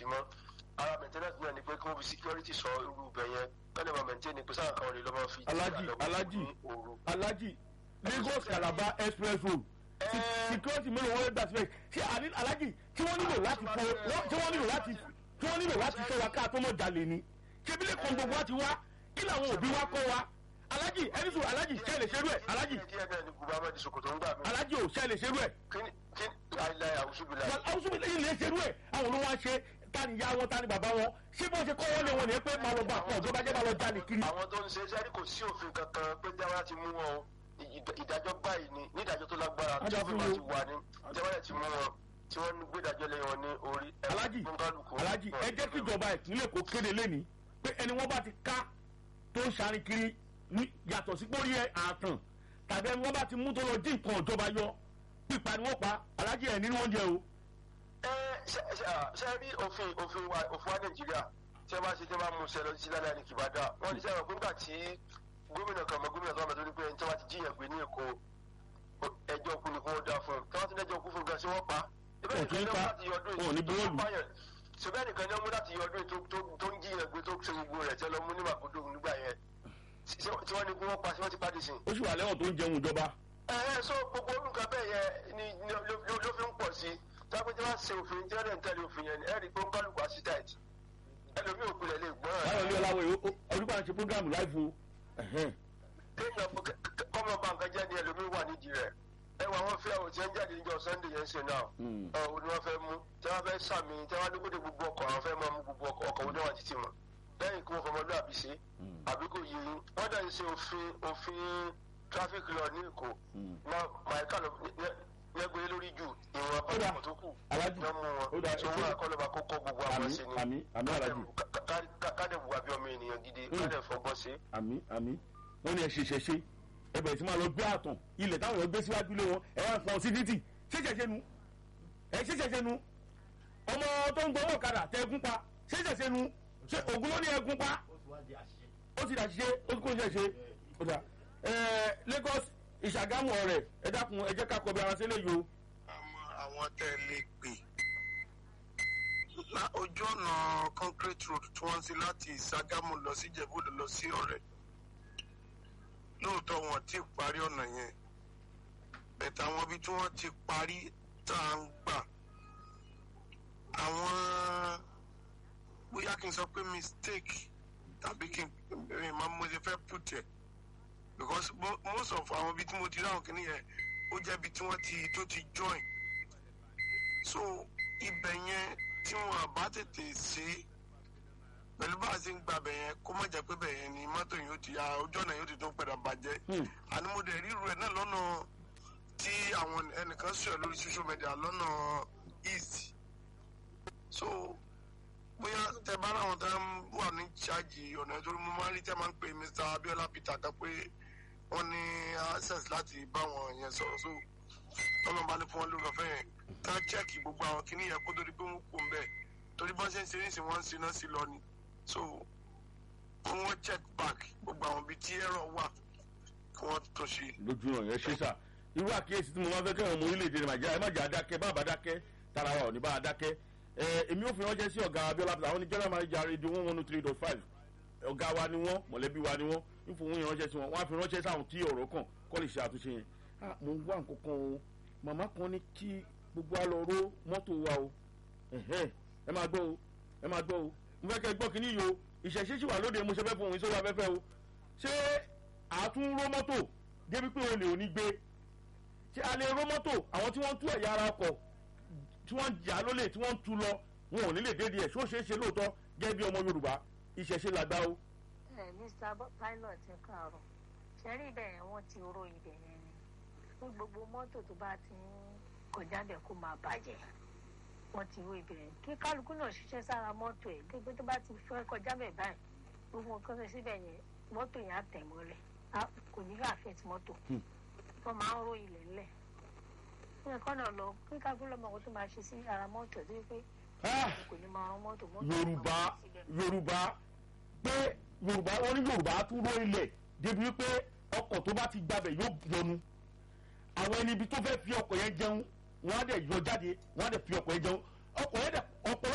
sí mọ́ ara maintenance náà ni pé kí wọ́n fi security sọ irú ibẹ̀ yẹn kọ́lẹ̀ máa maintain ni pé sáà kan lè lọ́ máa fi Alhaji, Alhaji. Alhaji Lagos Calabar express road Se- security mélòó wọ́n gbà síbẹ̀ ṣé àní- Alhaji tí wọ́n nílò láti fọ wọ́n- tí wọ́n nílò láti tí wọ́n nílò láti fẹ́ wa ká tó mọ̀ jalè ni ṣébílẹ̀ kan gbogbo wa ti wá kí làwọn òbí wa kọ́ wa Alhaji ẹni sùn Alhaji ṣe lè ṣerú ẹ̀ Alhaji díẹ̀ náà ni gùbá máa di sokoto ń gbà mí. Alhaji ò ṣe lè ṣerú ẹ̀ kí ni kí ni láìláì àwùjọbìlà àwọn sùnmí lẹ́yìn lè ṣerú ẹ̀ àwọn olówó wa ṣe tani ya wọn tani bàbá wọn ṣé bó ṣe kọ́ wọ́n lé wọn ní pé máa lọ bá fún ọ̀dọ́ bá jẹ́ máa lọ jalè kiri. àwọn tó ń ṣe sẹ́rí kò sí òfin kankan pé jáwá ti mú wọn o Ìd- ìdájọ́ báyìí ni ní ìdájọ́ tó lágbára tí Ajá òfin fún máa mi ti o. wà ní jáwá ti mú wọn tí wọ́n ń gbé ìdájọ́ lé wọn ní orí. ẹ Alhaji fún kálukú. Alhaji ẹ jẹ́ kí ìjọba ìpínlẹ̀ Èkó kéde lẹ́ni pé ẹni wọ́n bá ti ká tó ń ṣarin kiri ní yàtọ̀ sí pórí ẹ̀ àtàn tàbí ẹni wọ́n bá ti mú tó lọ dín nǹkan ìjọba yọ pípa ni wọ́n pa Alhaji ẹ̀ nínú oúnjẹ o. ẹ ṣe ṣe à, ṣe rí òfin òfin wa òfin wa nàìjíríà tí wọ́n bá ṣe tí wọ́n bá mú ṣe lọ sí lálẹ́ ní kìbádà wọ́n ní sẹ́wọ̀n pé nígbà tí gómìnà kan mọ gómìnà kan mọ tó ní pé ẹni tí wọ́n ti jíyàn gbé ní èkó ẹjọ́ kú ni kó dá fún un tí wọ́n ti lẹ́jọ́ kú fún un gan sí wọ́n pa. Wọn kì í pa, wọn ò ní buwọ́lù. ṣùgbọ́n nìkan ni wọ́n mú láti yọ ọdún tó- tó- tó ń jíyàn gbé tó ṣe gbogbo rẹ̀ tí wọ́n lọ mú ní màkúndó nígbà yẹn tí wọ́n ní kí wọ́n pa sí wọ́n ti pàdé sí i ó sì wà lẹ́wọ̀n tó ń jẹun ìjọba. ẹ̀hẹ́ so gbogbo olùkọ́ bẹ́ẹ̀ yẹn ni ni ló ló- ló fi ń pọ̀ sí i táwọn tí wọ́n ṣe òfin tí wọ́n dẹ̀ ń tẹ̀lé òfin yẹn ni ẹ̀rí pé ó ń kálukú àṣìtàìt ẹlòmíì ò kulẹ̀ lè gbọ́n báyọ̀ ní ọláwọ̀ ọdún kan ṣe program live o. Ẹ̀hẹ́n. kéèyàn kọ́mọ bá nǹkan jẹ́ ni ẹlòmíì wà nídìí rẹ̀ ẹ wọ àwọn fíà òtí ẹ̀ ń jáde níjọ sunday yẹn ṣe náà Mm. ọ̀ ò ní wọ́n fẹ́ mú tí wọ́n fẹ́ sàmì tí wọ́n dúkúdé gbogbo ọkọ̀ àwọn fẹ́ máa mú gbogbo ọkọ̀ ọkọ̀ wọn níwọ̀n títì mọ̀ lẹ́yìn kí wọ́n fọmọlúwàbí ṣe Mm. àbí kò yí wọ́n dẹ̀ ń ṣe òfin òfin traffic law ní èkó Mm. náà màíkà lọ lẹ́gbẹ̀ẹ́ lórí jù ìwọ̀n Ó dà. abọ́dọ̀ tó kù Alhaji, yọ mú wọn ó dà, tí ẹ wọ́n ṣé. akọ́lọ́ba kókó gbogbo àwọn àmì ṣe ni àmì àmì Alhaji kádẹ̀ wù àbí ọmọ ènìyàn gidi Mm. kádẹ̀ fọgbọ́n ṣe. àmì àmì wọ́n ní ẹ ṣe ṣẹṣẹ ẹ bẹ̀rẹ̀ sí máa lọ gbé àtàn ilẹ̀ táwọn èèyàn gbé síwájú lé wọn ẹ wá ń pọn sí títì ṣé ṣẹṣẹ nu ẹ ṣé ṣẹṣẹ nu ọmọ tó ń gbọmọ kadà tẹ ẹgún pa ṣé ṣẹṣẹ nu ṣé ògùn ló ní ẹgún pa ó ti dàṣìṣe ó ti kó ṣẹṣẹ ó dà ẹ Lagos Ìṣàgámù ọ̀rẹ́ ẹ dákun ẹ jẹ́ ká kọ bí ara sílẹ̀ yìí o. àmọ́ àwọn tẹ́ ẹ lè pè lá ojú ọ̀nà concrete road tí wọ́n ń ṣe láti ìṣàgámù lọ sí ìjẹ̀bú-òde lọ sí ọ̀rẹ́ lóòótọ́ wọn ti parí ọ̀nà yẹn bẹ̀tẹ̀ àwọn ibi tí wọ́n ti parí tá à ń gbà àwọn bóyá kí n sọ pé mistake tàbí kí n máa mo ṣe fẹ́ put ẹ̀ because mo- most of àwọn ibi tí mo ti rí àwọn kìnìyẹn ó jẹ́ ibi tí wọ́n ti tó ti join so ibẹ̀ yẹn tí wọn bá tètè ṣe pẹ̀lú bá a ṣe ń gba bẹ̀ yẹn kó má jẹ́ pé bẹ̀ yẹn ni mọ́tò yóò ti ya ojú ọ̀nà yóò ti tó padà bàjẹ́ Hmm. àní mo dẹ̀ ríru ẹ̀ náà lọ́nà tí àwọn ẹnìkan sọ̀rọ̀ lórí social media lọ́nà east so bóyá tẹ bá láwọn tá ń wà ní ṣáàjì ọ̀nà ìtorí mo máa ń rí tẹ́ máa ń pè Mr. Abiola Peter kan pé wọ́n ní access láti bá wọn yẹn sọ̀rọ̀ so tọ́lọ́ bá ní fún wọn lórí ọ̀fẹ́ yẹn ká chẹ́ẹ̀kì gbogbo àwọn kìíní yẹn kó torí pé wọ́n kò ń bẹ̀ torí bọ́n ṣe ń ṣe ní ìsìn wọ́n ń ṣiná sí lọ ni so kí wọ́n check back gbogbo àwọn ibi tí ẹ̀rọ wà kí wọ́n tó ṣe. lójú ọ̀nà yẹn ṣe sà irú àkíyèsí tí mo máa fẹ́ kẹ́hìn ọmọ orílẹ̀-èdè nàìjíríà ẹ má jà á dákẹ́ bá àbá dákẹ́ tara wa ò ní bá a dákẹ́ ẹ èmi ò fi ránṣẹ́ sí ọ̀gá Abíọ́lá Peter àwọn ní general manager radio one one three dot five ọ̀gá wa ni wọ́n mọ̀lẹ́bí wa ni wọ́n ń fún wọn ránṣẹ́ sí wọn wọ́n á fi ránṣẹ́ sáwọn tí ọ̀rọ̀ kàn kọ́ lè ṣe àtúnṣe yẹn ah mo ń wá nǹkan kan o màmá kan ní kí gbogbo wa lọ ró mọ́tò wa o ẹ̀hẹ́n, ẹ máa gbọ́ o ẹ máa gbọ́ o mo fẹ́ kẹ́ ẹ gbọ́ kínní yìí o ìṣẹ̀ṣẹ̀ sì wà lóde mo ṣe fẹ́ fún òun sórí afẹ́fẹ́ o ṣé àtúnró mọ́tò débi pé olè ò ní gbé ṣé a lè ró mọ́tò àwọn tí wọ́n tú ẹ̀yà ara ọkọ̀ tí wọ́n jà lólè tí wọ́n tú lọ wọn ò ní lè dédìí ẹ̀ ṣó ṣeé ṣe lóòótọ́ gẹ́gẹ́ bí ọmọ Yorùbá ìṣẹ̀ṣe làgbà o. ẹ mr Bo- pilot ẹ káàárọ̀ ṣẹrí ibẹ̀ yẹn wọ́n ti ró ibẹ̀ yẹn ni fún gbogbo mọ́tò tó bá ti ń kọjá bẹ̀ kó máa bàjẹ́ wọ́n ti ró ibẹ̀ yẹn kí kálukú náà ṣiṣẹ́ sára mọ́tò ẹ̀ gbogbo tó bá ti fẹ́ kọjá bẹ̀ báyìí gbogbo nǹkan tó síbẹ̀ yẹn mọ́tò yẹn á tẹ̀ mọ́lẹ̀ á- kò ní àfẹ́tì mọ́tò Hmm. wọ́n máa ń ró ilẹ̀ ńlẹ̀ fún ẹ̀kọ́ náà lọ kí kálukú lọ́mọ kó tó máa ṣe sí ara mọ́tò tó yẹ pé Ah! kò ní máa rán mọ́tò mọ́tò Yorùbá máa wọ́n síbẹ̀. Yorùbá pé Yorùbá wọn ní Yorùbá tún ró ilẹ̀ débi wípé ọkọ̀ tó bá ti gbabẹ̀ yóò yọnu àwọn ẹni ibi tó fẹ́ fi ọkọ̀ yẹn jẹun wọ́n á dẹ̀ yọ jáde wọ́n á dẹ̀ fi ọkọ̀ yẹn jẹun ọkọ̀ yẹn dẹ̀ ọ̀pọ̀